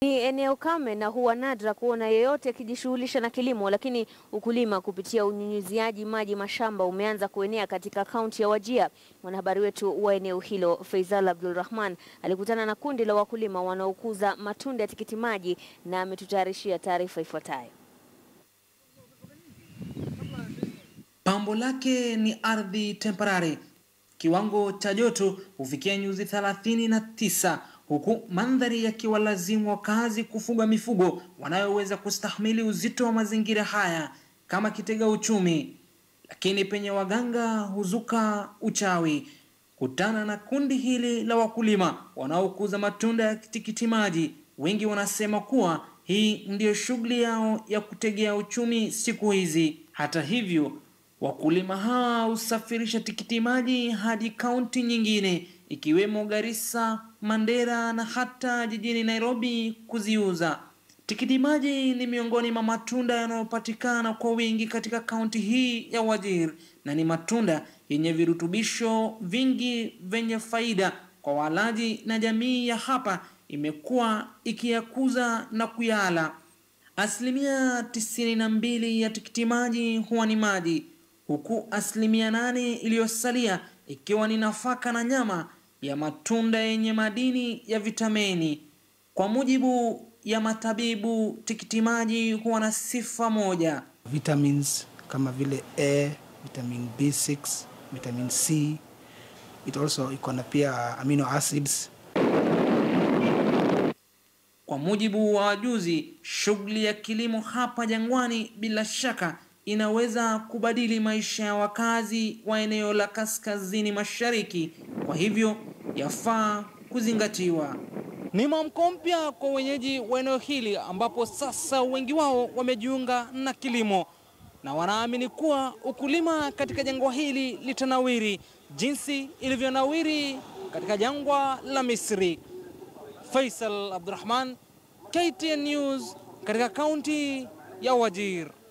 Ni eneo kame na huwa nadra kuona yeyote akijishughulisha na kilimo, lakini ukulima kupitia unyunyiziaji maji mashamba umeanza kuenea katika kaunti ya Wajir. Mwanahabari wetu wa eneo hilo Faisal Abdul Rahman alikutana na kundi la wakulima wanaokuza matunda ya tikiti maji na ametutayarishia taarifa ifuatayo. Pambo lake ni ardhi temporary. Kiwango cha joto hufikia nyuzi thelathini na tisa huku mandhari yakiwalazimu wakazi kufuga mifugo wanayoweza kustahimili uzito wa mazingira haya kama kitega uchumi. Lakini penye waganga huzuka uchawi. Kutana na kundi hili la wakulima wanaokuza matunda ya tikiti maji, wengi wanasema kuwa hii ndiyo shughuli yao ya kutegea uchumi siku hizi. Hata hivyo, wakulima hawa husafirisha tikiti maji hadi kaunti nyingine ikiwemo Garissa, Mandera na hata jijini Nairobi kuziuza. Tikiti maji ni miongoni mwa matunda yanayopatikana kwa wingi katika kaunti hii ya Wajir na ni matunda yenye virutubisho vingi vyenye faida kwa walaji na jamii ya hapa imekuwa ikiyakuza na kuyala. Asilimia tisini na mbili ya tikiti maji huwa ni maji, huku asilimia nane iliyosalia ikiwa ni nafaka na nyama ya matunda yenye madini ya vitamini. Kwa mujibu ya matabibu, tikiti maji huwa na sifa moja. vitamins kama vile A, vitamin B6, vitamin C. It also iko na pia amino acids. Kwa mujibu wa wajuzi, shughuli ya kilimo hapa jangwani bila shaka inaweza kubadili maisha ya wakazi wa eneo la kaskazini mashariki, kwa hivyo yafaa kuzingatiwa. Ni mwamko mpya kwa wenyeji wa eneo hili ambapo sasa wengi wao wamejiunga na kilimo na wanaamini kuwa ukulima katika jangwa hili litanawiri jinsi ilivyonawiri katika jangwa la Misri. Faisal Abdurrahman, KTN News katika kaunti ya Wajir.